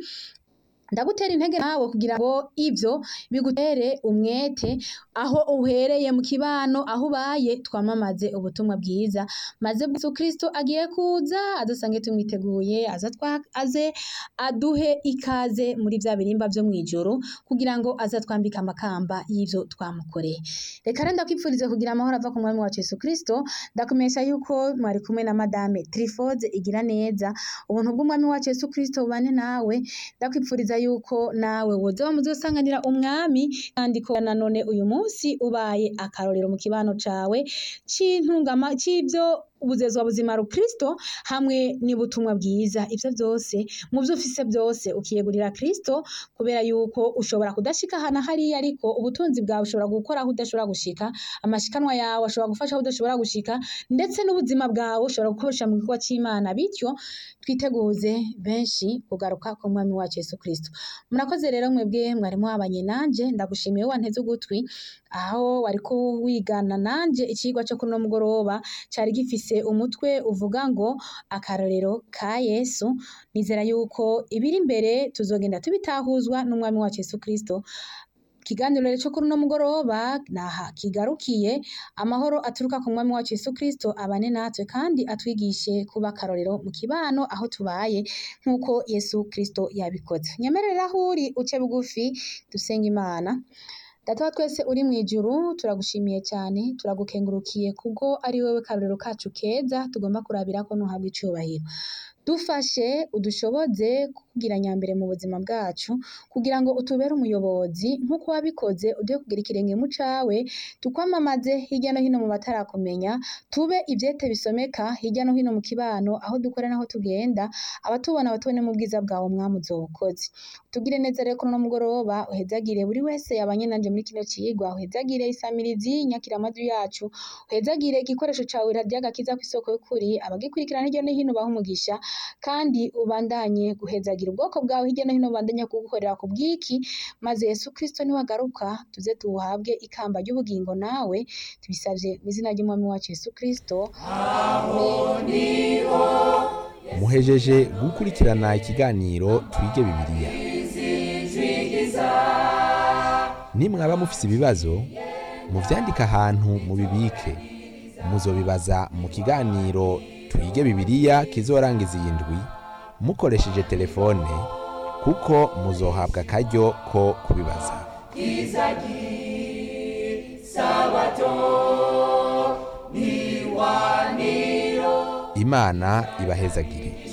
ndagutera intege nawe kugira ngo ivyo bigutere umwete aho uhereye mu kibano aho ubaye twamamaze ubutumwa bwiza maze Yesu Kristo agiye kuza adusange tumwiteguye aza twa aze aduhe ikaze muri vya birimba vyo mwijoro kugira ngo aza twambike amakamba y'ivyo twamukoreye reka rero ndakwipfurize kugira amahoro ava ku mwami wacu Yesu Kristo ndakumenyesha yuko mwari kumwe na madame Trifoze igira neza ubuntu bw'umwami wacu Yesu Kristo bubane nawe ndakwipfuriza yuko nawe woza muzosanganira umwami kandi ko nanone uyu munsi ubaye akarorero mu kibano cawe c'intungama c'ivyo ubuzezwa buzima rukristo hamwe n'ubutumwa bwiza ivyo vyose mu vyo ufise byose ukiyegurira Kristo kubera yuko ushobora kudashika hana hariya ariko ubutunzi bwawe ushobora gukora aho udashobora gushika amashikanwa yawe ashobora gufasha aho udashobora gushika ndetse n'ubuzima bwawe ushobora gukoresha mu gikorwa c'Imana bityo twiteguze benshi kugaruka ku mwami wacu Yesu Kristo murakoze rero mwebwe mwari mwabanye nanje ndagushimiye wanteze ugutwi aho wariko wigana nanje icigwa cyo kuno mugoroba cari gifise umutwe uvuga ngo akarorero ka Yesu nizera yuko ibiri imbere tuzogenda tubitahuzwa n'umwami wacu Yesu Kristo ikiganiro rero cyo kuri uno mugoroba naha kigarukiye amahoro aturuka ku mwami wacu Yesu Kristo abane natwe kandi atwigishe kuba akarorero mu kibano aho tubaye nk'uko Yesu Kristo yabikoze nyemerera aho uri uce bugufi dusenga Imana Data wa twese uri mu ijuru turagushimiye cyane turagukengurukiye kubwo ari wewe karorero kacu keza tugomba kurabira ko ntuhabwa icubahiro dufashe udushoboze kugira nyambere mu buzima bwacu kugira ngo utubere umuyobozi nk'uko wabikoze uduhe kugira ikirenge mu cawe tukwamamaze hirya no hino mu batarakumenya tube ivyete bisomeka hirya no hino mu kibano aho dukora n'aho tugenda abatubona batubone mu bwiza bwawe mwami uzobukoze tugire neza rero kuno mugoroba uhezagire buri wese yabanye nanje muri kino cigwa uhezagire isamirizi nyakira amajwi yacu uhezagire igikoresho cawe ryagakiza kw'isoko y'ukuri abagikurikirana hirya no hino baha umugisha kandi ubandanye guhezagira ubwoko bwawe hirya no hino ubandanye kugukorera ku bwiki maze Yesu Kristo niwagaruka tuze tuhabwe ikamba ry'ubugingo nawe tubisavye mu izina ry'umwami wacu Yesu Kristo amen muhejeje gukurikirana ikiganiro twige bibiliya nimwaba mufise ibibazo muvyandike ahantu mubibike muzobibaza mu kiganiro twige bibiliya kizorangiza iyi ndwi mukoresheje telefone kuko muzohabwa akaryo ko kubibaza imana ibahezagire